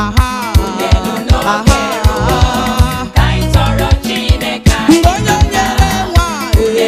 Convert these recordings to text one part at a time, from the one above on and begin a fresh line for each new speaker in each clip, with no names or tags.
aha aha
ka anyị tọrọ Chineke anyị
mgbe onye nyere nwa ee,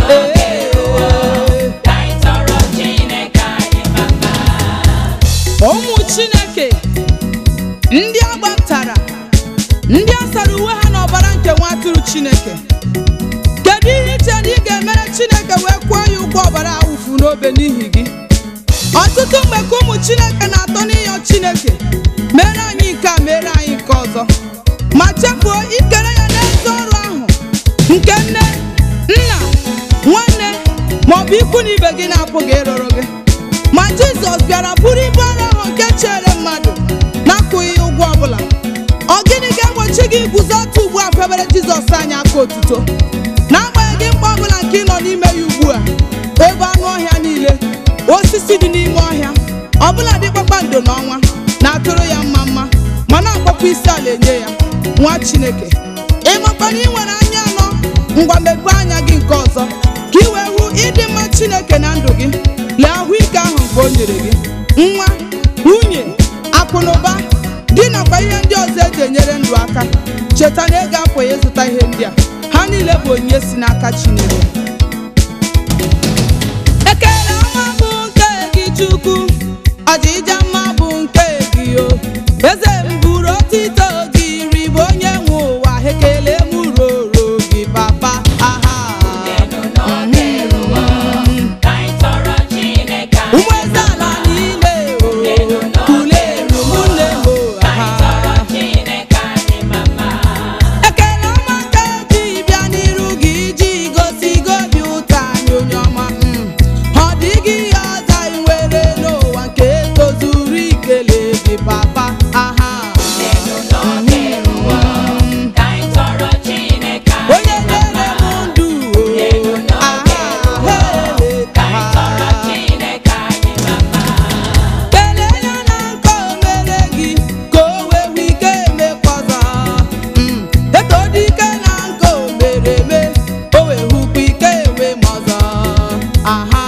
ee.
ka anyị tọrọ Chineke anyị mama
ụmụ chineke ndị agbapụtara ndị a sara uwe ha n'ọbara nke nwa atụrụ chineke kedu ihe iche na ị ga-emere chineke wee kwụọ ya ụgwọ ọbara awụfu n'obe n'ihi gị ọtụtụ mgbe ka ụmụ chineke na-atọ n'ịyọ chineke mere anyị nke a mere anyị nke ọzọ ma chefuo ikere ya n'ezi ọrụ ahụ nke nne nna nwanne maọbụ ikwu na ibe gị na-apụghị ịrụrụ gị ma jizọs bịara bụrụ ibu ọrụ ahụ nke chere mmadụ na-akwụghị ya ụgwọ ọbụla ọ gịnị ga-egbochi gị iguzo otu ugbu a febere jizọs anyị aka otuto n'agbanyeghị mkpa ọbụla nke ị nọ n'ime ya ugbu a ebe anụ ọhịa niile osisi dị n'ime ọhịa ọbụla dị kpakpando n'ọnwa na-atụrụ ya mma mma ma na-akpọkwa isi ala enye ya nwa chineke ịmakwa na ị nwere anya anọ ngwa mepee anya gị nke ọzọ ka ị wee hụ ịdị mma chineke na ndụ gị lee ahụike ahụ nke o nyere gị nwa nwunye akụ na ụba di nakwa ihe ndị ọzọ eji enyere ndụ aka cheta na ego apụghị ịzụta ihe ndị a ha niile bụ onyinye si n'aka chineke ekele ọma bụ nke gị chukwu ọjịja mma bụ nke gị o eze m buru otito gị ribe onye nwe ụwa ekele m roro gị papa aha
ka anyị tọrọ Chineke anyị
ụmụ eze ala niile o kuleru ụmụnne m o aha
tọrọ Chineke anyị mama
ekele ọma nke ji bịa n'iru gị iji gosi gị obi ụtọ anyị onye ọma mm. ọ dịghị ihe ọzọ anyị nwere n'ụwa nke tozuru ikele gị papa aha Mm.
ka anyị tọrọ Chineke anyị
onye nyere m ndụ o aha hele
ka anyị tọrọ Chineke anyị mama
kelee ya na nke o mere gị ka o wee hụ ike emekwa ọzọ Mm. eto dị ike na nke o mere eme o wee hụkwa ike enwe m ọzọ aha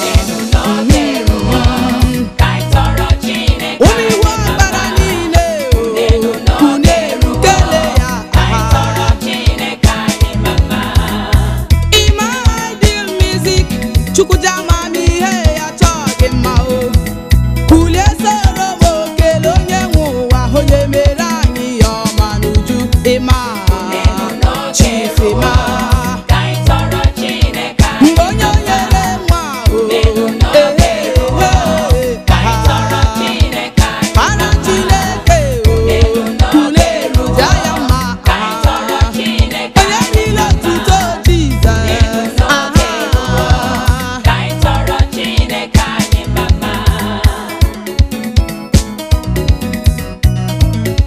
Mm.
ka anyị tọrọ Chineke
ụmụ iwu ọbara niile o unu eru kelee ya
ka anyị
aha
tọrọ Chineke anyị mama
Ime ideal music Chukwuja amamihe ya chọọ gị mma o kulie soro m okele onye nwe ụwa onye mere anyị ya ọma n'uju ịma chief ịma
ka anyị tọrọ Chineke anyị
mgbe onye nyere nwa o ehe
ka anyị tọrọ Chineke anyị
para Chineke o kulie ruja ya mma
ka anyị tọrọ Chineke
onye niile otuto Jizọs aha
ka anyị tọrọ Chineke anyị mama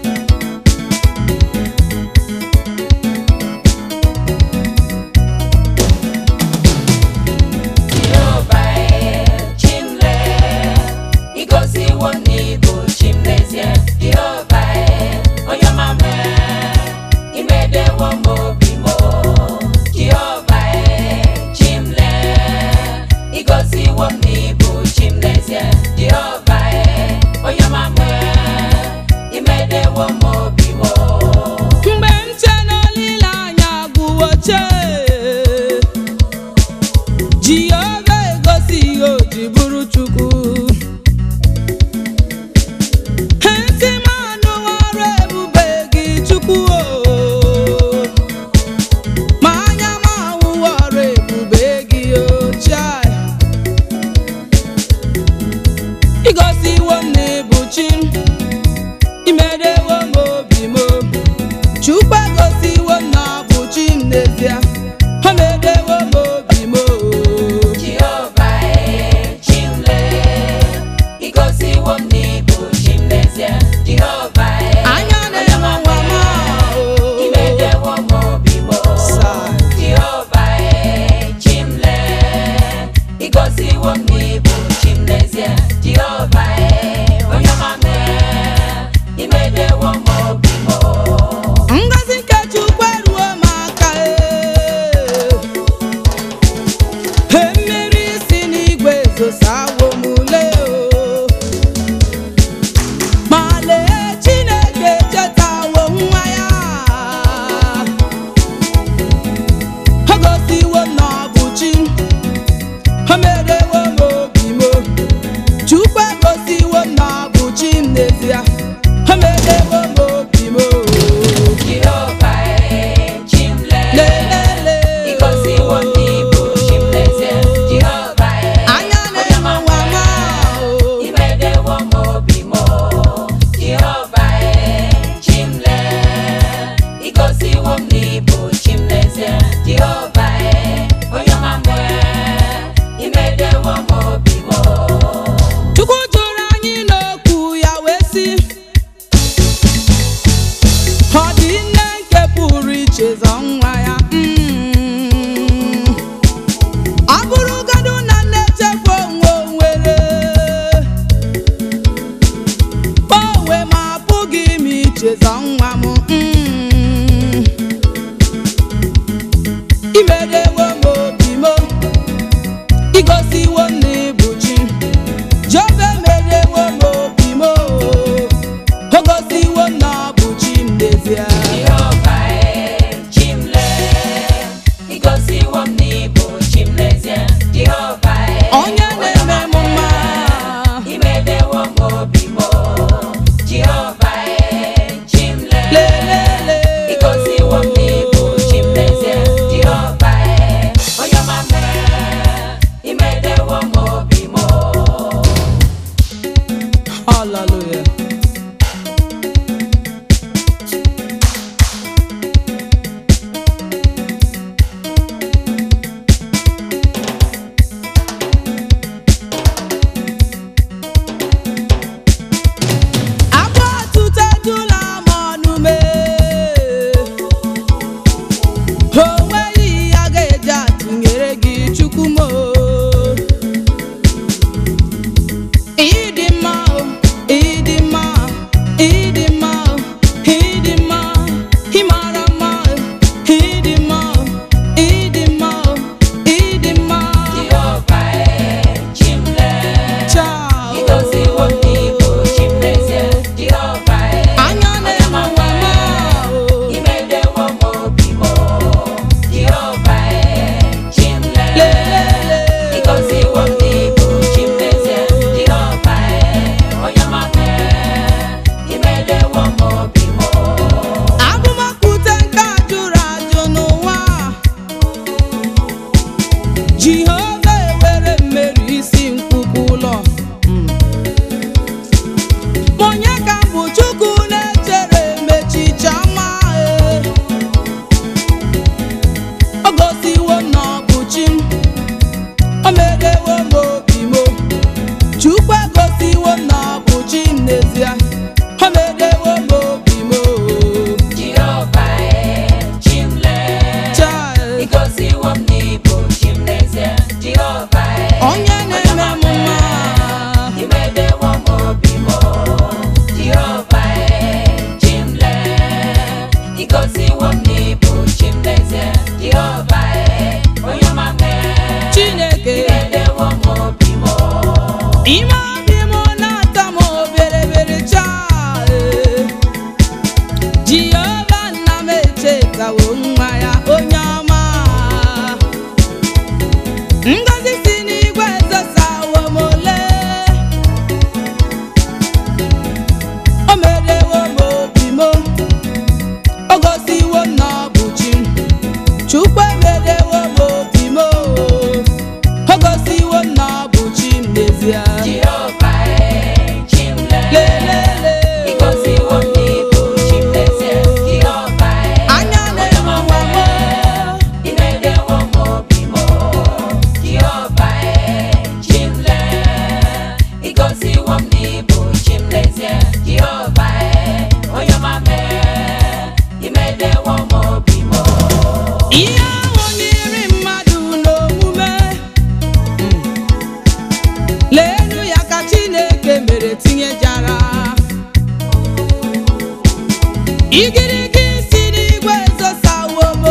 imedewo m obi m
Jehova e chimle
lelele
Igosiwo m n'ibu chimlezie Jehova e
anya na-enwe nwa ma
Imedewo m obi m Jehova e chimle Igosiwo m n'ibu chimlezie Jehova e onye ọma m e Imedewo m obi m
Chukwu jụrụ anyị n'okwu ya wee sị ọ dị nne nke pụrụ iche zọ nwa ya Mm. ọ bụrụgodu na nne echekwa onwe o nwere onwe ma apụghị m ichezọ nwa m Mm. imedewo m obi m igosiwo m na ịbụ chi Jehova emerewo m obi m o gosiwo m na ọ bụ chi m n'ezie
Jehova e chimle Igosiwo m n'ibu chimlezie Jehova e
onye na-eme m mma
Imedewo m obi m Jehova e chimle
lelele
Igosiwo m n'ibu chimlezie Jehova e onye ọma m Imedewo m obi m
hallelujah Agba ọtụtụ ejula m ọnụ mee o nweghị ihe a ga-eji atụnyere gị chukwu m o. ịdị mma o ịdị mma ịdị mma o ịdị mma ịmara mma o ịdị mma o ịdị mma o ịdị mma
Jehova e chimle
Chao.
Igosiwo m n'ibu chimlezie Jehova e
anya na-enwe nwa ma o
Imedewo m obi m Jehova e chimle
lelele
Igosiwo m n'ibu chimlezie Jehova e onye ọma m Imedewo m obi m
Agụmakwute nke a jụrụ ajụ n'ụwa Jehova ewere mmeri isi nkwụkwụ ụlọ Mm. Ma onye ka m bụ Chukwu na-echere mechicha mma e. O gosiwo m na ọ bụ chi m o merewo m obi m Chukwu egosiwo m na ọ bụ chi m n'ezie o merewo m obi m
Jehova e chimle
Child.
Igosiwo m n'ibu chimlezie Jehova e
onye na-eme m mma
Imedewo m obi m Jehova e chimle Igosiwo m n'ibu chimlezie Jehova e onye ọma m
Chineke
Imedewo m obi m
ime obi m na-ata m oberebere chaa Jehova nna m echetawo nwa ya onye ọma ngozi si n'igwe ezosawo m ole o merewo m obi m o gosiwo m na ọ bụ chi Chukwu emerewo m obi m o gosiwo m na ọ bụ chi m n'ezie
Jehova e chimle
lelele
Igosiwo m n'ibu chimlezie Jehova e
anya na-enwe nwa m
Imedewo m obi m Jehova e chimle Igosiwo m n'ibu chimlezie Jehova e onye ọma m Imedewo m obi m
ihe ahụ n'iri mmadụ n'omume leenu ya ka Chineke mere tinyejara igirigi si n'igwe ezosawo m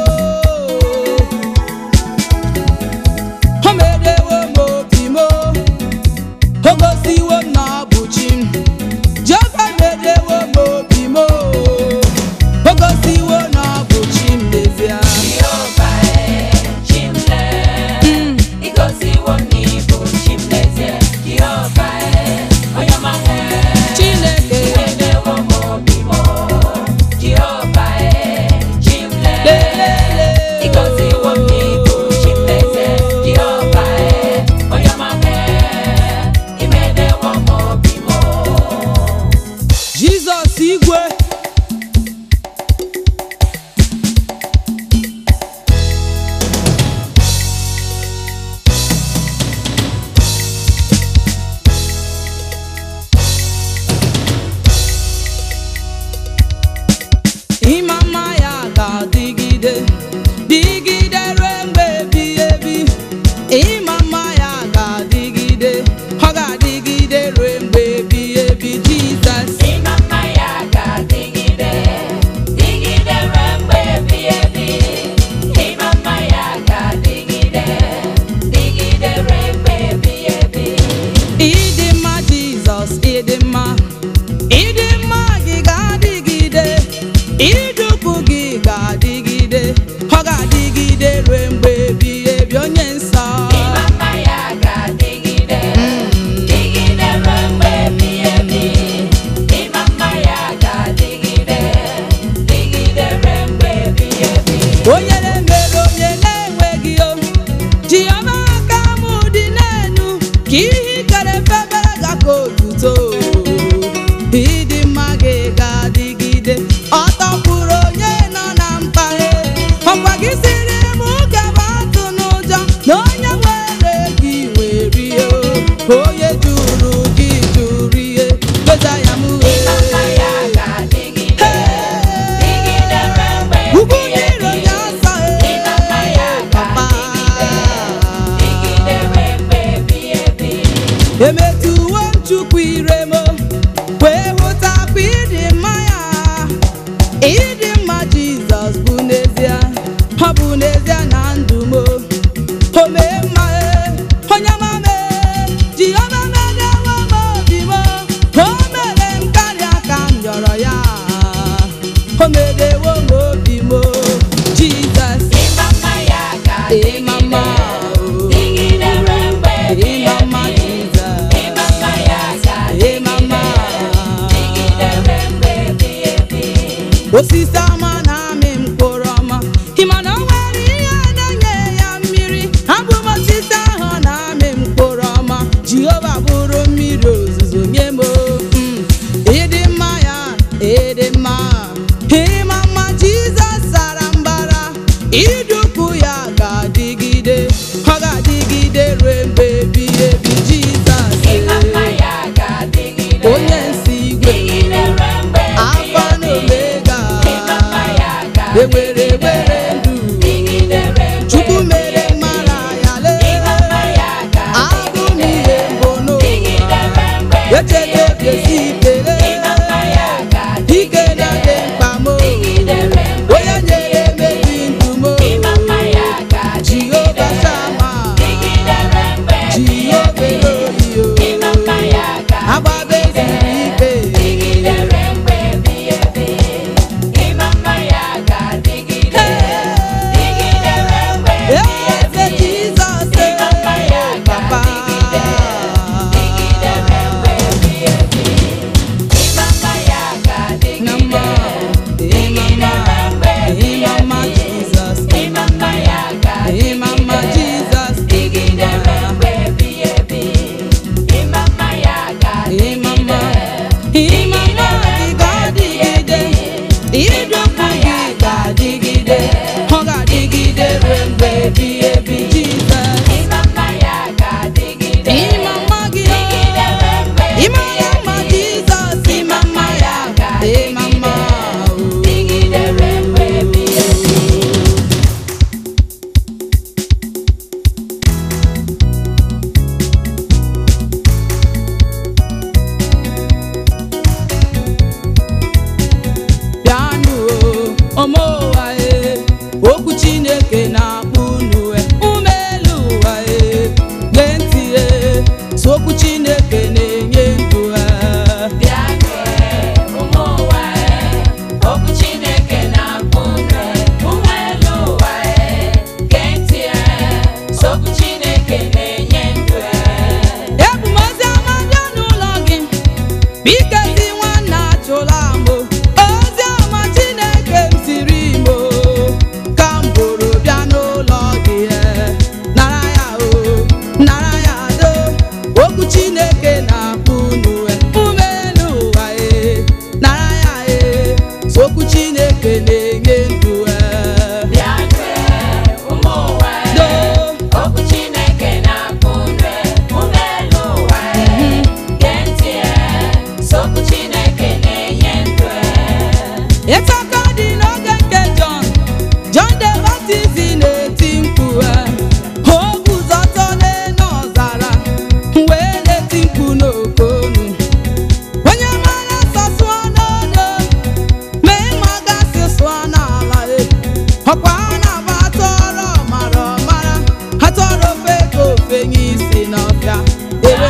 o merewo m obi m o gosiwo m na ọ bụ chi m Jehova merewo m obi m o gosiwo na ọ bụ chi m n'ezie
Jehova e chimle
Mm.
Igosiwo m n'ibu chimlezie Jehova e onye ọma m
Chineke
Imedewo m
osisi ọma na-amị mkpụrụ ọma ịma na o nwere ihe na-enye ya mmiri abụ m osisi ahụ na-amị mkpụrụ ọma jehova bụrụ mmiri ozuzo nye m mm, ịdị mma ya ịdị mma ịma mma jizọs sara mbara idukwu ya ga-adịgide ọ ga-adịgide ruo mgbe ebighị ebi jizọs
Ịma mma ya ga-adịgide.
onye nsi igwe
Dịgide ruo mgbe
Alfa na
ebighị ebi.
Omega.
Ịma mma ya
ewere
ga-adịgide.
were ndụ
Dịgide ruo mgbe
chukwu mere
ebighị ebi.
mara ya
Ịma mma
lee
ya
abụ m
ga-adịgide.
ihe mbụ
Dịgide
n'ụwa
ruo mgbe
echeta
ebighị
esi
ebi.
ikpere
Ịma mma ya
ike na dị
ga-adịgide.
mkpa m
Dịgide ruo mgbe
onye nyere mebi ndụ m
Ịma mma ya
jehova
ga-adịgide.
shama
Dịgide ruo mgbe ebighị
jehova
ebi.
eloyo
Ịma mma ya
agbaba
ga-adịgide.
ezuru ike
Dịgide ruo mgbe ebighị ebi. Ịma mma ya ga-adịgide. Dịgide ruo mgbe ebighị
eze
ebi.
jizọs
Ịma mma ya
papa
ga-adịgide. Dịgide ruo mgbe ebighị ebi. Ịma mma ya ga-adịgide.
na mma
Dịgide ruo mgbe ebighị
ịma mma
ebi.
jizọs
Ịma mma ya
ịma mma
ga-adịgide.
jizọs
Dịgide ruo mgbe ebighị ebi. Ịma mma ya
ịma mma
ga-adịgide.
ịma mma gị ga-adịgide idokwu gị ga-adịgide ọ ga-adịgide ruo mgbe ebighị ebi jizọs
Ịma mma ya ga-adịgide.
ịma mma gị
Dịgide ruo mgbe
ịma
ebighị
ya mma
ebi.
jizọs ịma mma ya ịma mma o.
Dịgide ruo mgbe ebighị ebi.
bịanụ o ome ụwa e okwu chineke na-akpọ unu e ume elu ụwa e gee ntị e so okwu chineke na-enye ndụ e
Bịanụ ee, ụmụ ụwa ee, okwu Chineke na-akpọ unu ee, ụmụ elu ụwa ee, gee ntị ee, so okwu Chineke na-enye ndụ ee.
ebu m ozi ọma bịa n'ụlọ gị bikezi nwanna achụla mbụ ozi ọma chineke m siri imo ka m bụrụ bịa n'ụlọ gị e nara ya o nara ya do okwu chineke na-akpọ unu e ume elu ụwa e nara ya e so okwu chineke na-enye ndụ e
Bịanụ ee, ụmụ ụwa
do
ee, okwu Chineke na-akpọ unu ee, ụmụ elu ụwa ee, gee ntị ee, so okwu Chineke na-enye ndụ ee.
ịtaka dị n'oge nke Jọn Jọn the Baptist na-eti mkpu e, o guzo ọtọ n'elu ọzara wee na-eti mkpu n'oke olu onye mara nsọ sụọ n'ọnụ mee ma gasị sụọ n'ala e ọkwa a na-aba atọrọ mara ọmara atọrọ ofe ka ofe nye isi n'ọbịa ebe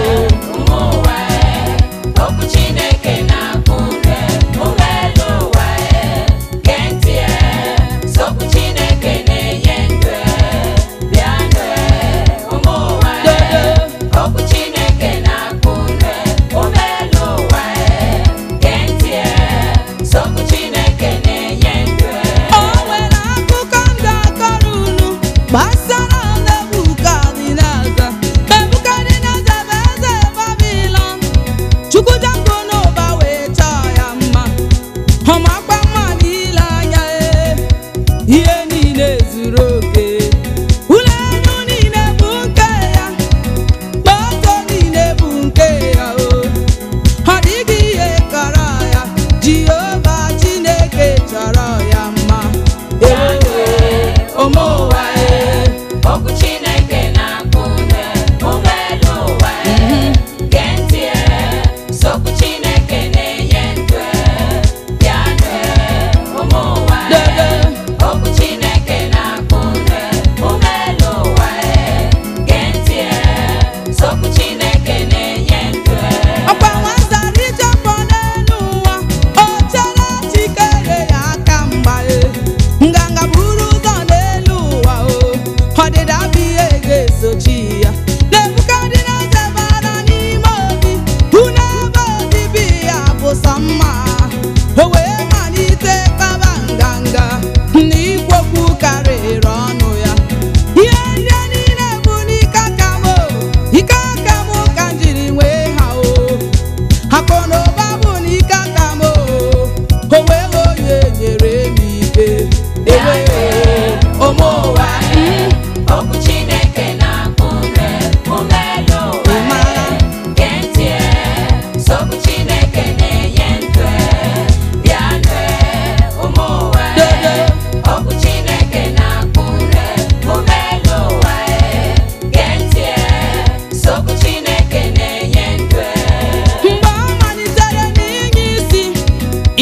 Ụmụ ụwa ee, okwu Chineke na-akpọ unu ee, ụmụ elu ụwa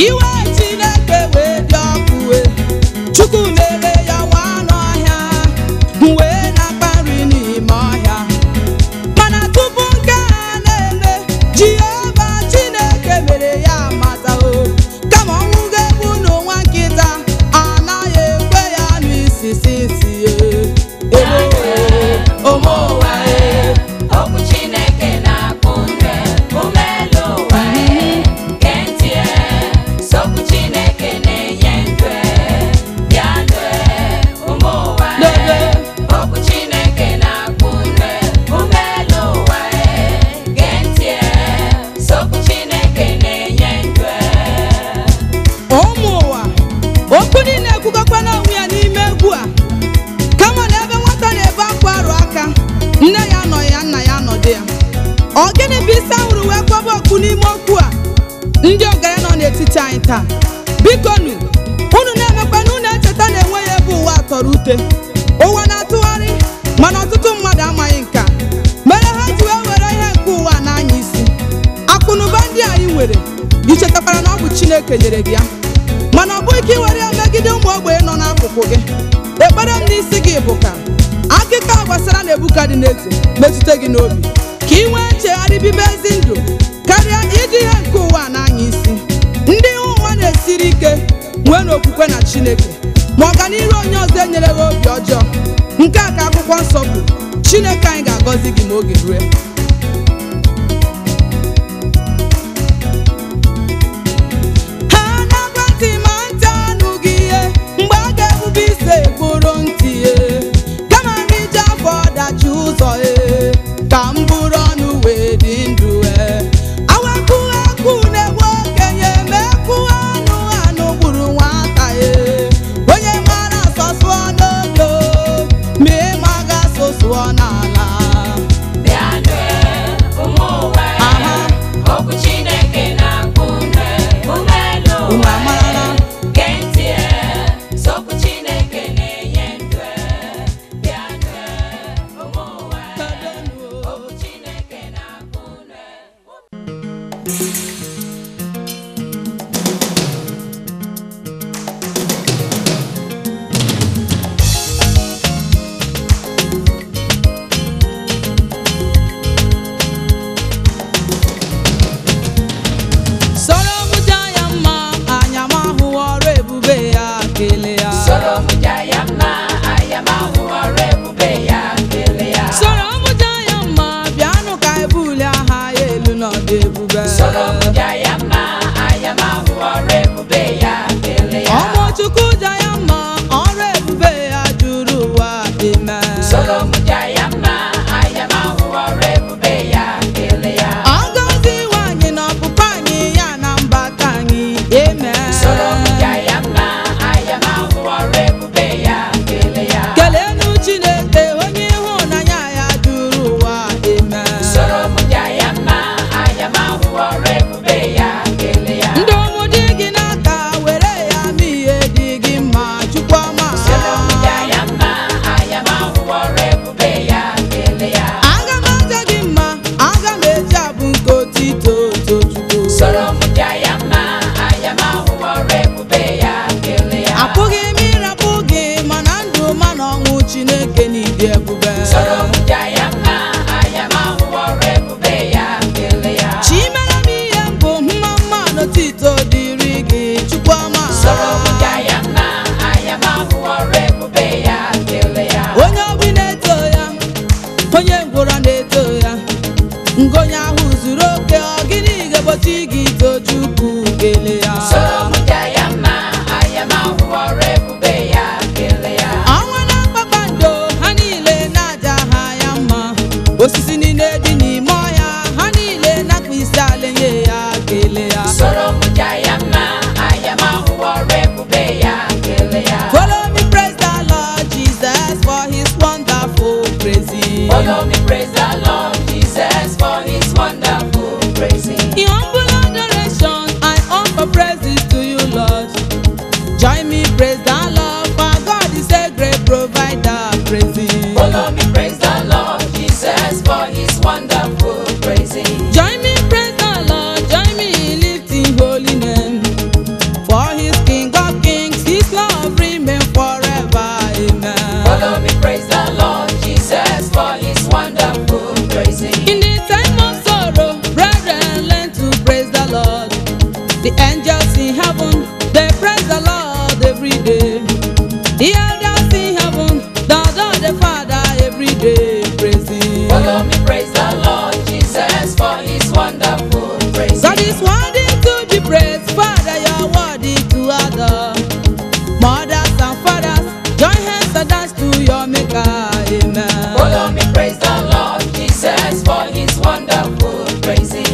iwe chineke wee dị ọkụ wee chukwu lere ya nwa n'ọhịa wee na-akpa nri n'ime ọhịa mana tupu nke a na-eme jehova chineke mere ya amataho kama ọnwụ ga-egbu n'ụwa nkịta anaghị ekwe ya n'isisi isi
ụmụ ụwa e, okwu Chineke na-akpụ nre ume elu ụwa e, gee ntị e, sokwu Chineke na-enye ndụ e, bịanụ e, ụmụ ụwa e, okwu Chineke na-akpụ nre ume elu ụwa e, gee ntị e, sokwu Chineke na-enye ndụ e.
ụmụ ụwa okwu niile ekwugokwa n'onwe ya n'ime egwu a kama na ebe nwata na-ebe akwa arụ aka nne ya nọ ya nna ya nọdụ ya ọ gịnị bụ isi ahụrụ wee kwaba okwu n'ime okwu a ndị ọgaranya nọ n'etiti anyị taa biko nu unu na-emekwa na unu echeta na enweghị ebe ụwa tọrọ ute ụwa na-atụgharị mana ọtụtụ mmadụ amaghị nke a mere ha ji wee were ihe nke ụwa n'anya isi akụnụba ndị anyị nwere ichetakwara na ọ bụ chineke nyere gị ya mana ọ bụghị ka ị were ya megide ụmụ ogbenye nọ n'akụkụ gị ekpere m n'isi gị bụ ka akụkọ a gbasara nebukadneza metụta gị n'obi ka ị nwee nchegharị bibe ezi ndụ karịa iji ihe nke ụwa n'anya isi ndị ihe ụwa na-esiri ike nwee n'okwukwe na chineke ma ọganihu onye ọzọ enyereghị obi ọjọọ nke a ka akwụkwọ nsọ bụ chineke anyị ga-agọzi gị ma oge rue ha na-agwa ntị ma ntị anụghị ihe mgbe a ga-ebube ise bụrụ ntị e kama m iji afọ ọdachi ụzọ e ka m bụrụ ọnụ wee dị ndụ e awakụ akụ na-egbu okenye ma ekwu anụ anụ gburu nwata e onye mara asọsụọ n'odo ma ịma ga asụsụọ n'ala
Bịanụ e,
The angels in heaven, they praise the Lord every day. The elders in heaven, they adore the Father every day, praising.
Follow me, praise the Lord Jesus for his wonderful praise.
God is worthy to be praised, Father, you're worthy to adore. Mothers and fathers, join hands and dance to your Maker, amen.
Follow me, praise the Lord Jesus for his wonderful praising.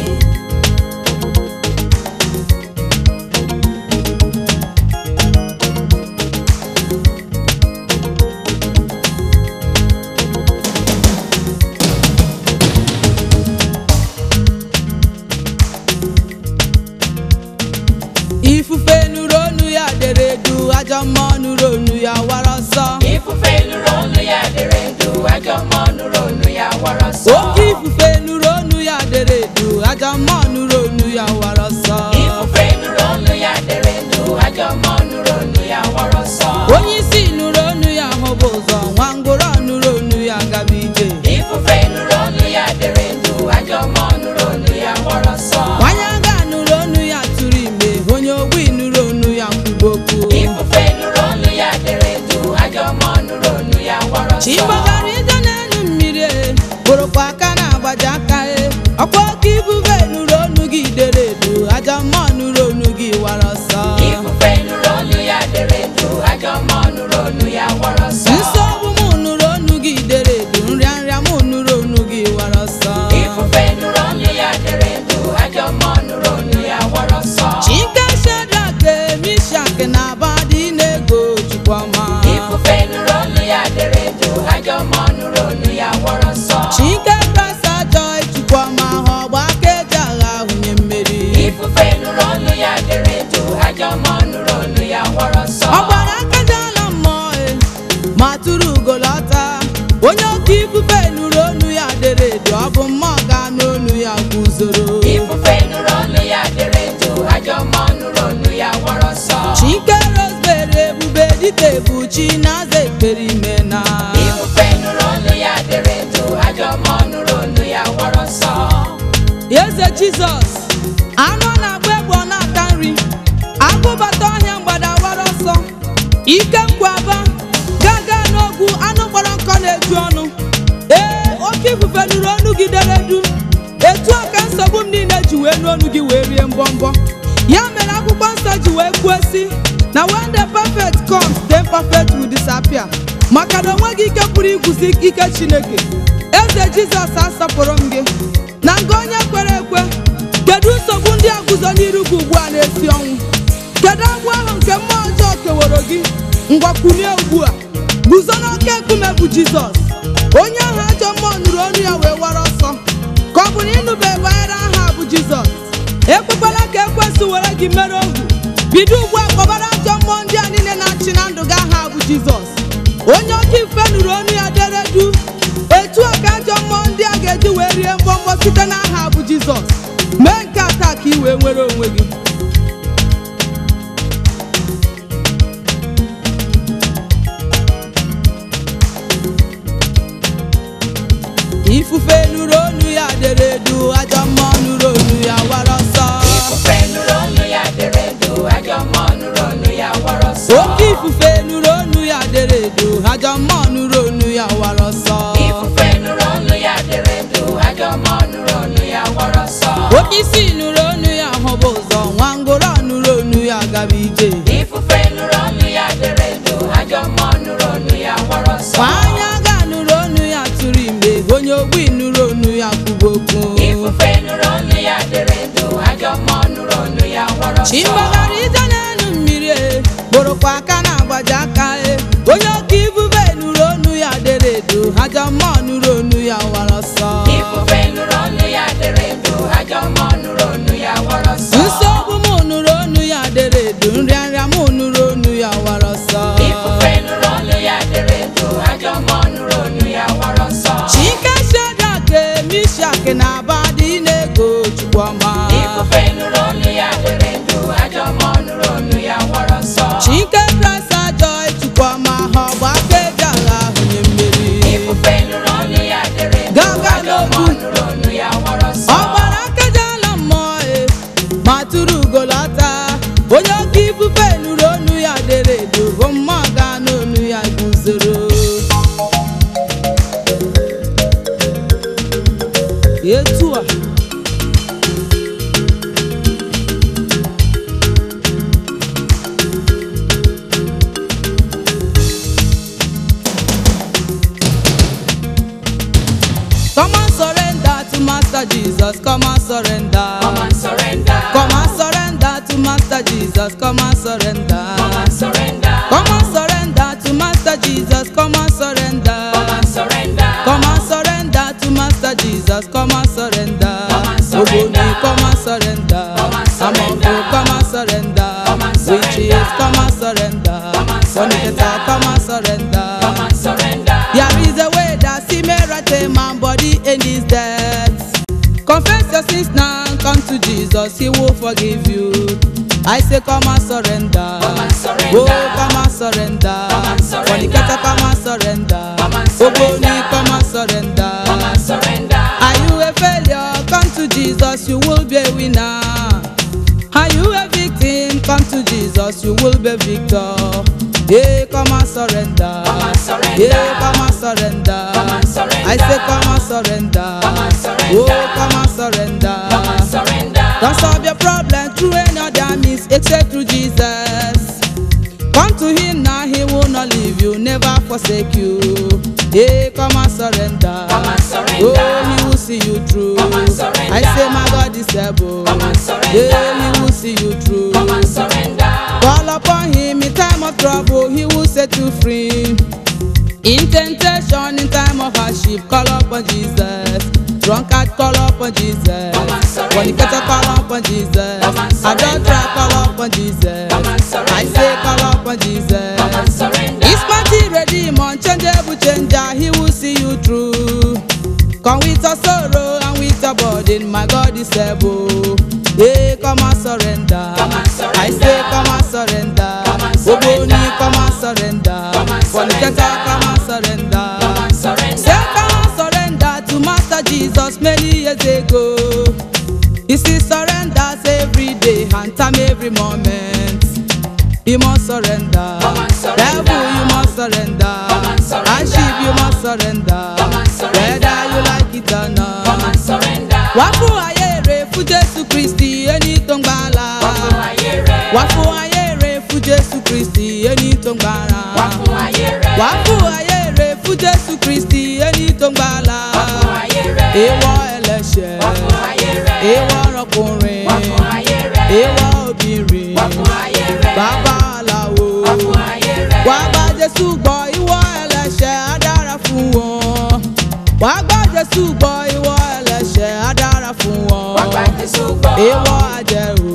Ifufe nụrụ onu ya dere du, ajọ mmụọ nụrụ onu ya wara ọsọ.
Ifufe nụrụ olu ya dịrị ndụ, ajọ mmụọ nụrụ olu ya wara ọsọ.
Oke ifufe nụrụ onu ya dere du, ajọ mmụọ nụrụ onu ya wara ọsọ.
Ifufe nụrụ olu ya dịrị ndụ, ajọ mmụọ nụrụ olu ya wara ọsọ.
Onye isi nụrụ onu ya hụba ụzọ, nwa ngwụrọ nụrụ onu ya gaba ije.
Ifufe nụrụ olu ya dịrị ndụ, ajọ mmụọ nụrụ olu ya wara ọsọ.
Nwanyị aga nụrụ onu ya tụrụ ime, onye ogbi nụrụ onu ya kwuba okwu.
Ifufe nụrụ olu ya dịrị ndụ, ajọ mmụọ nụrụ olu ya wara ọsọ.
Chigbagara ije n'elu mmiri e, bụrụkwa aka na-agbaji aka e. Ọkwa oke ifufe nụrụ onu gị dere edu, ajọ mmụọ nụrụ onu gị wara ọsọ.
Ifufe nụrụ olu ya dịrị ndụ, ajọ mmụọ nụrụ olu ya wara ọsọ.
Nsogbu mụ nụrụ onu gị dere edu, nrịanrịa mụ nụrụ onu gị wara ọsọ.
Ifufe nụrụ olu ya dịrị ndụ, ajọ mmụọ nụrụ olu ya wara ọsọ.
Chike Shedrak, Mishak na Abednego Chukwuma.
Ifufe nụrụ olu ya dịrị ndụ, ajọ mmụọ nụrụ olu ya wara ọsọ.
Chike Prasa Joy Chukwuma ha ọgba aka eji agha hunye mmeri.
Ifufe nụrụ olu ya dịrị ndụ, ajọ mmụọ nụrụ olu ya wara ọsọ.
Ọ gbara aka ji ala mmụọ e, ma tụrụ ugolọta. Onye oke ifufe nụrụ onu ya dere edu, ọ bụ mmụọ ga n'onu ya guzoro.
Ifufe nụrụ olu ya dịrị ndụ, ajọ mmụọ nụrụ olu ya wara ọsọ.
Chike Rosemary ebube dịka ebuchi na-aza ekpere ime na.
Ifufe nụrụ olu ya dịrị ndụ, ajọ mmụọ nụrụ olu ya wara ọsọ.
Eze Jizọs, anụ ọ na-agba egbe ọ na-ata nri, agụbata ọhịa mgbada wara ọsọ, ike nkwaba, gaga n'ogwu anụ kpọrọ nkọ na-eju ọnụ. Ee, oke ifufe nụrụ ọnụ gị dere du, etu a ka nsogbu m niile ji wee n'ọnụ gị wee rie mbọmbọ. Ya mere akwụkwọ nsọ ji wee kwuo sị na when the perfect comes, the imperfect will disappear. Maka na onweghị ike pụrụ igwuzi ike Chineke. Eze Jizọs asọpụrụ m gị na nga onye kwere ekwe kedu nsogbu ndị a guzo n'iru gị ugbu a na-esi ọnwụ kedu agwọ ahụ nke mmụọ ọjọọ keworo gị ngwakwunie ugbu a guzo n'oke nkume bụ jizọs onye ahụ ajọ mmụọ nụrụ ọnụ ya wee wara ọsọ ka ọ bụ na ịnụbe banyere aha bụ jizọs ekwekwala ka ekwesị were gị mere ohu bido ugbu a kpọbara ajọ mmụọ ndị a niile na-achị na ndụ gị aha bụ jizọs onye oke ife nụrụ ọnụ ya dere du etu a ka ajọ mmụọ ndị a ga-eji wee rie mbọmbọ site n'aha bụ jizọs mee nke a taa ka ị wee nwere onwe gị ifufe nụrụ onu ya dere du ajọ mmụọ nụrụ onu ya wara ọsọ
Ifufe nụrụ olu ya dịrị ndụ, ajọ mmụọ nụrụ olu ya wara ọsọ.
oke ifufe nụrụ onu ya dere du ajọ mmụọ nụrụ onu ya wara ọsọ
Ifufe nụrụ olu ya dịrị ndụ, ajọ mmụọ nụrụ olu ya wara ọsọ.
oke isi nụrụ onu ya hụba ụzọ nwa ngwụrọ nụrụ onu ya gaba ije
Ifufe nụrụ olu ya dịrị ndụ, ajọ mmụọ nụrụ olu ya wara ọsọ.
Nwanyị aga nụrụ onu ya tụrụ ime onye ogbi nụrụ onu ya kwuba okwu
Ifufe nụrụ olu ya dịrị ndụ, ajọ mmụọ nụrụ olu ya wara ọsọ.
chimbagara ije n'elu mmiri e kpụrụkwa aka na-agbaji aka e onye oke ifufe nụrụ onu ya dere edo ajọ mmụọ nụrụ onu ya wara ọsọ
Ifufe nụrụ olu ya dịrị ndụ, ajọ mmụọ nụrụ olu ya wara ọsọ.
nsogbu mụ nụrụ onu ya dere edo nrịanrịa mụ nụrụ onu ya wara ọsọ
Ifufe nụrụ olu ya dịrị ndụ, ajọ mmụọ nụrụ olu ya wara ọsọ.
chike Shedrak, Mishak na Abednego Chukwuma
Ifufe nụrụ olu ya dịrị ndụ, ajọ mmụọ nụrụ olu ya wara ọsọ.
chike Prasa Joy Chukwuma ha ọgba aka eji agha hunye mmeri
Ifufe nụrụ olu ya dịrị ndụ,
Gaga
ajọ mmụọ
n'ogwu.
nụrụ olu ya wara ọsọ.
ọ gbara aka ji ala mmụọ e ma tụrụ ugolo hulata onye oke ifufe nụrụ onu ya dere edo bụ mmụọ ga n'onu ya guzoro etu a Come and surrender to Master Jesus. Come and surrender.
Come and surrender.
Come and surrender to Master Jesus. Come and surrender.
Come and surrender.
Come and surrender to Master Jesus. Come and surrender.
Come and surrender.
Come and surrender to Master Jesus. Come and surrender.
Come and surrender.
Ogoni, come and surrender.
Come and surrender.
Amongo, come and surrender.
Come and surrender.
Witches, come and surrender.
Come and surrender.
Fornicator, come and surrender.
Come and surrender.
There is a way that see me right a man body in this death. Confess your sins now, come to Jesus, He will forgive you. I say, come and surrender.
Come and surrender.
Oh, come and surrender.
Come and surrender.
Fornicator, come and surrender.
Come and surrender.
Ogoni, come and surrender.
Come and surrender.
Are you a failure? Come to Jesus, you will be a winner. Are you a victim? Come to Jesus, you will be victor. Yeah, come and surrender.
Come and surrender.
Yeah, come and surrender.
Come and surrender.
I say, come and surrender.
Come and surrender.
Oh, come and surrender.
Come and surrender.
Don't solve your problem through any other means except through Jesus. Come to Him now, He will not leave you, never forsake you. Yeah, come and surrender.
Come and surrender.
Oh, He will see you through.
Come and surrender.
I say, my God is able.
Come and surrender.
Yeah, He will see you through.
Come and surrender.
Call upon Him in time of trouble, He will set you free. In temptation, in time of hardship, call upon Jesus. Drunkard, call upon Jesus.
Come and surrender.
Fornicator, call upon Jesus.
Come and surrender.
Adulterer, call upon Jesus.
Come and surrender.
I say, call upon Jesus.
Come and surrender.
His mighty redeemer, unchangeable changer, he will see you through. Come with your sorrow and with your burden, my God is able. Hey, come and surrender.
Come and surrender.
I say, come and surrender.
Come and surrender.
Ogoni, come and surrender.
Come and
Fornicator,
surrender.
come and surrender.
Come and surrender.
Say, come and surrender to Master Jesus many years ago. He still surrenders every day and time every moment. You must surrender.
Come and surrender.
Devil, you must surrender.
Come and surrender.
And sheep, you must surrender.
Come and surrender.
Whether you like it or not.
Come and surrender.
Wá fún ayé rẹ̀ fún Jésù Kristi ẹni tó ń gbàlà.
Wá fún ayé rẹ̀.
Wá fún ayé rẹ̀ fún Jésù Kristi ẹni tó ń gbàlà.
Wá fún ayé rẹ̀.
Wá fún ayé rẹ̀ fún Jésù Kristi ẹni tó ń gbàlà.
Wá fún ayé rẹ̀.
Èèwọ̀ ẹlẹ́ṣẹ̀.
Wá fún ayé rẹ̀.
Èèwọ̀ ọkùnrin.
Wá fún ayé rẹ̀.
Èèwọ̀ obìnrin.
Wá fún ayé rẹ̀.
Bàbá aláwo.
Wá fún ayé rẹ̀.
Wá bá Jésù gbọ́ ìwọ ẹlẹ́ṣẹ̀ á dára fún wọn. Wá gbọ́ Jésù gbọ́ ìwọ ẹlẹ́ṣẹ̀ á dára fún wọn.
Wá gba Jésù gbọ́.
Èèwọ̀ àjẹrò.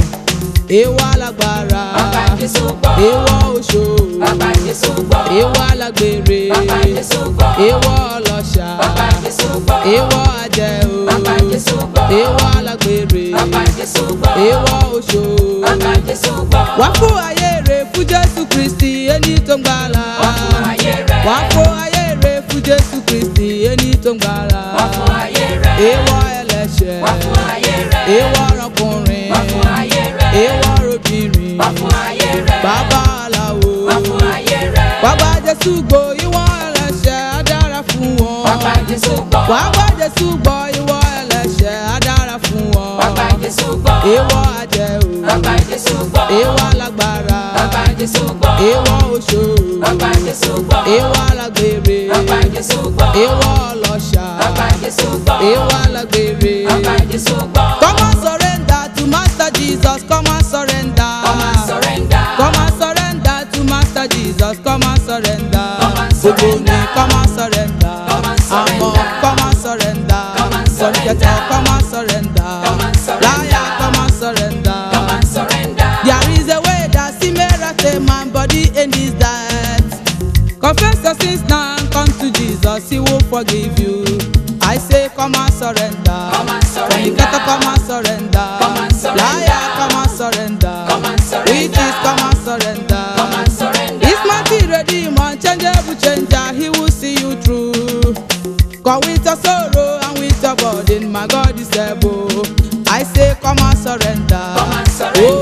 Èèwọ̀ alágbára.
Wá gba Jésù gbọ́.
Èèwọ̀ oṣó.
Wá gba Jésù gbọ́.
Èèwọ̀ alágbèrè.
Wá gba Jésù gbọ́.
Èèwọ̀ ọlọ́ṣà.
Wá gba Jésù gbọ́.
Èèwọ̀ àjẹrò.
Wá gba Jésù gbọ́.
Èèwọ̀ alágbèrè.
Wá gba Jésù gbọ́.
Èèwọ̀ oṣó.
Wá gba Jésù gbọ́.
Wá fún ayé rẹ̀ fún Jésù Kristi ẹni tó ń gbàlà.
Wá fún ayé rẹ̀.
Wá fún ayé rẹ̀ fún Jésù Kristi ẹni tó ń gbàlà.
Wá fún ayé rẹ̀.
Èèwọ̀ ẹlẹ́ṣẹ̀.
Wá fún ayé rẹ̀.
Èèwọ̀ ọkùnrin.
Wá fún ayé rẹ̀.
Èèwọ̀ obìnrin.
Wá fún ayé rẹ̀.
Bàbá aláwo.
Wá fún ayé rẹ̀.
Wá bá Jésù gbọ́ ìwọ ẹlẹ́ṣẹ̀ á dára fún wọn.
Wá gba Jésù gbọ́.
Wá bá Jésù gbọ́ ìwọ ẹlẹ́ṣẹ̀ á dára fún wọn.
Wá gba Jésù gbọ́.
Èèwọ̀ àjẹ́ o.
Wá gba Jésù gbọ́.
Èèwọ̀ alágbára.
Wá gba Jésù gbọ́.
Èèwọ̀ oṣó.
Wá gba Jésù gbọ́.
Èèwọ̀ alágbèrè.
Wá gba Jésù gbọ́.
Èèwọ̀ ọlọ́ṣà.
Wá gba Jésù gbọ́.
Èèwọ̀ alágbèrè.
Wá gba Jésù gbọ́.
Come and surrender to Master Jesus. Come and surrender.
Come and surrender.
Come and surrender to Master Jesus. Come and surrender.
Come and surrender.
Gbogbo ni come and surrender.
Come and surrender.
Àmọ́ come and surrender.
Come and surrender.
Fornicator come and surrender.
Come and surrender.
Liar come and surrender.
Come and surrender.
There is a way that see me right a man body in this death. Confess your sins now and come to Jesus, He will forgive you. I say, come and surrender.
Come and surrender.
Fornicator, come and surrender.
Come and surrender.
Liar, come and surrender.
Come and surrender.
Witches, come and surrender.
Come and surrender.
His mighty redeemer, unchangeable changer, He will see you through. Come with your sorrow and with your burden, my God is able. I say, come and surrender.
Come and surrender.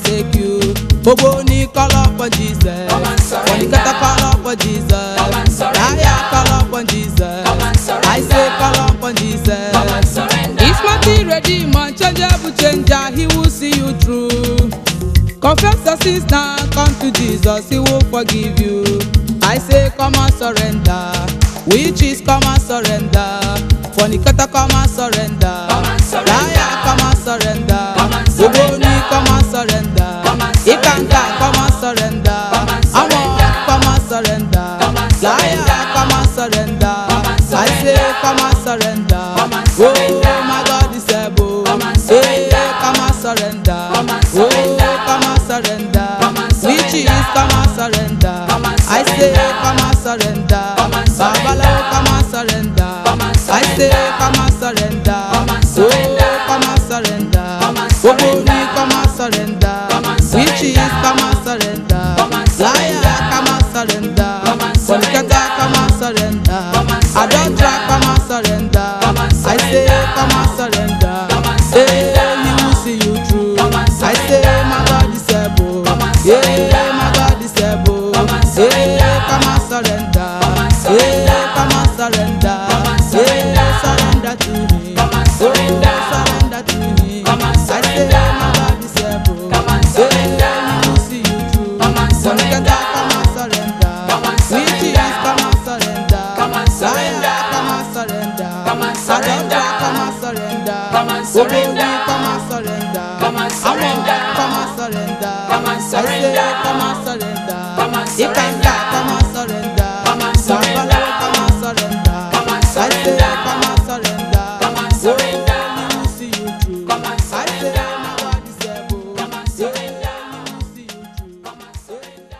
forsake you. Gbogbo ní call upon Jesus.
Come and surrender.
Fornicator call upon Jesus.
Come and surrender.
Liar call upon Jesus.
Come and surrender.
I say call upon Jesus.
Come and surrender.
If mighty redeemer, changeable changer, he will see you through. Confess your sins now, come to Jesus, he will forgive you. I say, come and surrender. Witches, come and surrender. Fornicator, come and surrender.
Come and surrender.
Liar, come and surrender.
Come and surrender.
Ogoni, come and surrender.
Come and surrender.
Ikanga, come and surrender.
Come and
Amor,
surrender.
come and surrender.
Come and
Liar,
surrender.
come and surrender.
Come and
I say,
surrender.
come and surrender.
Come and surrender.
Oh, my God is able.
Come and surrender.
Hey, come and surrender.
Come and surrender.
Oh, come and surrender.
Come and surrender.
Witches, come and surrender.
Come and
I say,
surrender.
come and surrender.
Come and surrender.
Babalawo, come and surrender.
Come and
I say,
surrender.
come and surrender.
Come and surrender.
Oh, come and surrender.
Come and
Ogoni,
surrender.
come and surrender.
Come and surrender.
Witches, come and surrender.
Come and surrender.
Liar, come and surrender.
Come and surrender.
Fornicator, come and surrender.
Come and surrender.
Adulterer, come and surrender.
Come and
I say,
surrender.
come and surrender.
Come and
Hey,
surrender.
he will see you through.
Come and
I say,
surrender.
my God is able.
Come and
Yeah,
surrender.
my God is able.
Come and surrender.
Yeah, come and surrender.
Come and surrender.
Yeah, come and surrender.
Come and surrender.
Yeah, surrender to me.
Come and surrender.
Oh, surrender to me.
Come and
I say,
surrender.
my God is able.
Come and surrender.
Yeah, he will see you through.
Come and surrender.
Fornicator, come and surrender.
Come and surrender.
Witches, come and surrender.
Come and surrender.
Liar, come and surrender.
Come and surrender.
Adulterer, come and surrender.
Come and surrender.
Ogoni, come and surrender.
Come and surrender.
Amor, come and surrender.
Come and
I say,
surrender.
come and surrender.
Come and
Ikanga,
surrender.
come and surrender.
Come and surrender.
Babalawo, come and surrender.
Come and
I say,
surrender.
come and surrender.
Come and surrender.
Oh, he will see you through.
Come and
I say,
surrender.
my God is able.
Come and surrender.
Yeah, he will see you through.
Come and surrender.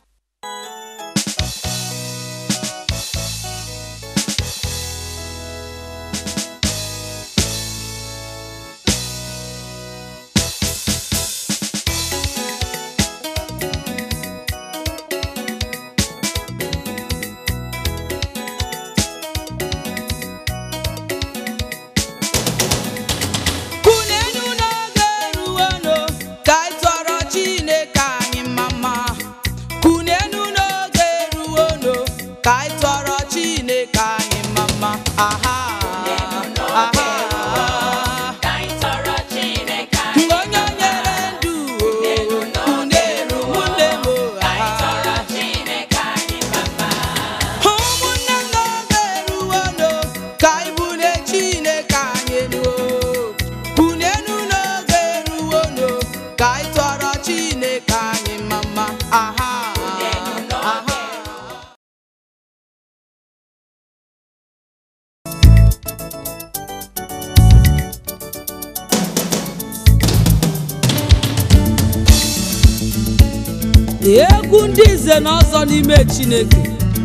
Kunenu n'oge eruwenu ka anyị tọrọ Chineke anyị mma. Kunenu n'oge eruwenu ka anyị tọrọ Chineke anyị mma. Aha, aha.
Ka anyị tọrọ Chineke
Mgbe
anyị
onye nyere ndụ o, kunenu nwanne m o,
Ka anyị tọrọ
aha.
Chineke anyị mama.
ụmụnne m n'oge eruwenu ka anyị bulie Chineke anyị elu o. Bunenu n'oge eruwenu ka anyị tọrọ Chineke anyị mma aha aha egwu ndị nze na ọzọ n'ime Chineke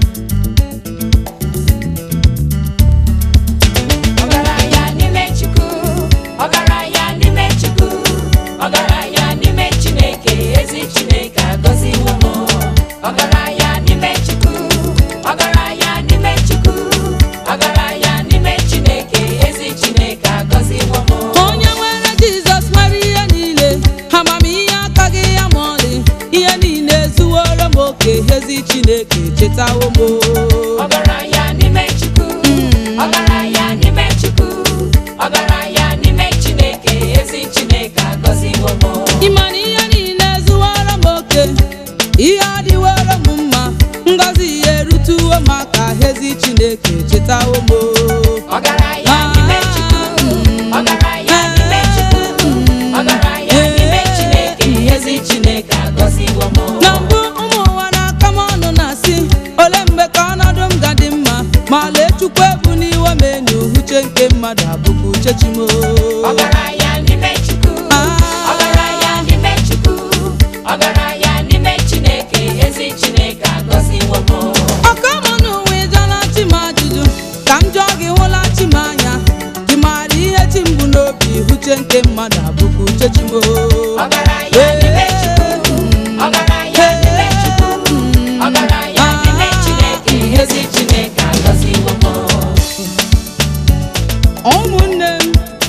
Ọgaranya n'ime Chukwu, ọgaranya n'ime Chukwu, ọgaranya n'ime Chineke, ezi Chineke agọziwo m. Ọgaranya n'ime Chukwu, ọgaranya n'ime Chukwu, ọgaranya n'ime Chineke, ezi Chineke agọziwo m.
onye nwere Jizọs nwere ihe niile amamihe akaghị ya ma ọlị ihe niile ezuworo m oke ezi Chineke chetawo m
Ọgaranya n'ime Chukwu, ọgaranya n'ime Chukwu, ọgaranya n'ime Chineke, ezi Chineke agọziwo m.
ịma na ihe niile ezuworo m oke ihe adịworo m mma ngọzi ihe erutuwo m aka ezi Chineke chetawo m
Ọgaranya n'ime Chukwu, ọgaranya n'ime Chukwu, ọgaranya n'ime Chineke, ezi Chineke agọziwo m.
na mbụ ụmụ ụwa na-aka m ọnụ na-asị ole mgbe ka ọnọdụ m ga dị mma ma lee chukwu ebu n'iwe m enyi uche nke mmadụ abụghị uche chimo
Ọgaranya n'ime Chukwu, ọgaranya n'ime Chukwu, ọgaranya n'ime Chineke, ezi Chineke agọziwo m.
ọka m n'ụwa ịjọla chi m ajụjụ ka m jụọ gị hụla chi m anya gị maara ihe chi m bụ n'obi uche nke mmadụ abụghị uche chimo
Ọgaranya n'ime Chukwu, ọgaranya n'ime Chukwu, ọgaranya n'ime Chineke, ezi Chineke agọziwo m.
ụmụnne m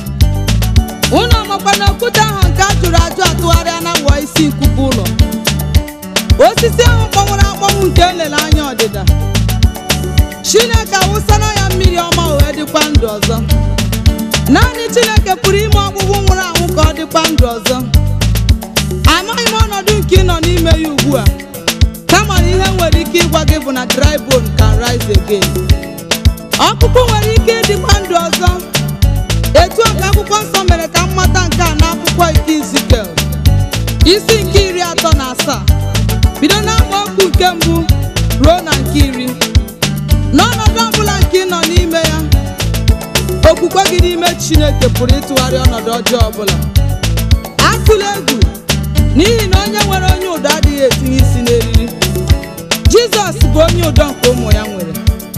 osisi ahụ kpọnwụrụ akpọnwụ nke elele anya ọdịda chineke awụsara ya mmiri ọma wee dịkwa ndụ ọzọ naanị chineke pụrụ ime ọkpụkpụ nwụrụ anwụ ka ọ dịkwa ndụ ọzọ amaghị m ọnọdụ nke ị nọ n'ime ya ugbu a kama na ihe nwere ike ịgwa gị bụ na dry bone can rise again ọkpụkpụ nwere ike ịdịkwa ndụ ọzọ etu a ka akwụkwọ nsọ mere ka m mata nke a n'akwụkwọ nke izikel isi nke iri atọ na asaa bido n'amaokwu nke mbụ ruo na nke iri n'ọnọdụ ọbụla nke ị nọ n'ime ya okwukwe gị n'ime chineke pụrụ ịtụgharị ọnọdụ ọjọọ ọbụla atụla egwu n'ihi na onye nwere onye ụdọ adịghị etinye isi n'eriri jizọs bụ onye ụdọ nke ụmụ ya nwere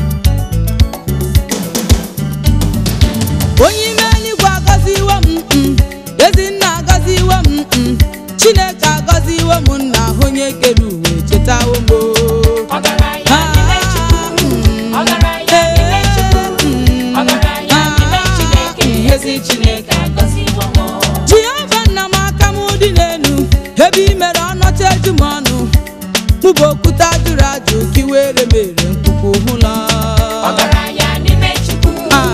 onye ime eluigwe agọziwo m mm, ezinna agọziwo m mm, chineke agọziwo m nna onye kere uwe chetawo m o.
Ọgaranya n'ime Chukwu. Ọgaranya n'ime Chukwu. Ọgaranya n'ime Chineke. Ezi Chineke agọziwo m.
jehova nna m aka m dị n'elu ebe i mere ọnọcha eju m ọnụ mụ bụ okwute ajụrụ ajụ ka i were m ere mkpukpu hụla
Ọgaranya n'ime Chukwu.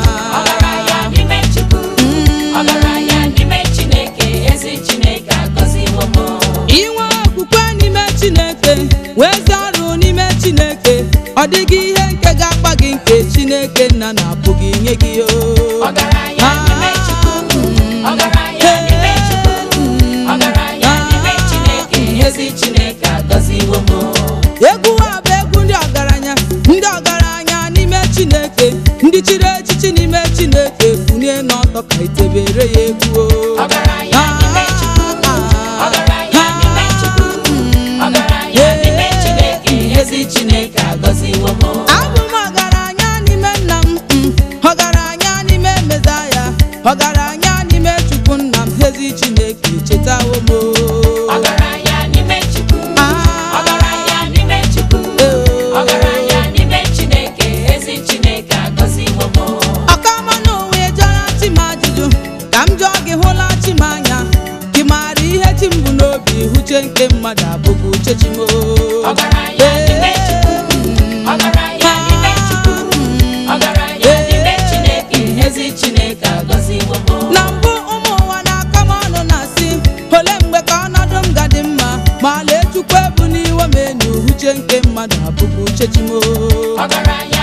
Ọgaranya n'ime Chukwu. Ọgaranya n'ime Chineke. Ezi Chineke agọziwo m.
inwe okwukwe n'ime chineke wee ezi ọrụ n'ime chineke ọ dịghị ihe nke ga-akpa gị nke chineke nna na-apụghị nye gị o
Ọgaranya n'ime Chukwu. Ọgaranya n'ime Chukwu. Ọgaranya n'ime Chineke. Ezi Chineke agọziwo m.
egwu a bụ egwu ndị ọgaranya ndị ọgaranya n'ime chineke ndị chiri echichi n'ime chineke funye n'ọtọ ka itebere ya egwu o.
Ọgaranya n'ime Chukwu. Ọgaranya n'ime Chukwu. Ọgaranya n'ime Chineke. Ezi Chineke agọziwo m.
abụ m ọgaranya n'ime nna m mm, ọgaranya n'ime mezaya ọgaranya n'ime chukwu nna m ezi chineke chetawo m o.
Ọgaranya n'ime Chukwu.
Ah.
Ọgaranya n'ime Chukwu.
Eh.
Ọgaranya n'ime Chineke. Ezi Chineke agọziwo m.
ọkama n'ụwa ịjọra chi m ajụjụ ka m jụọ gị hụla chi m anya gị maara ihe chi m bụ n'obi uche nke mmadụ abụghị uche chi m o.
Ọgaranya n'ime Chukwu. Ọgaranya n'ime Chukwu. Ọgaranya n'ime Chineke. Ezi Chineke agọziwo m.
na mbụ ụmụ ụwa na-aka m ọnụ na-asị ole mgbe ka ọnọdụ m ga-dị mma ma lee chukwu ebu n'iwe m enu uche nke mmadụ abụghị uche chi m o.
Ọgaranya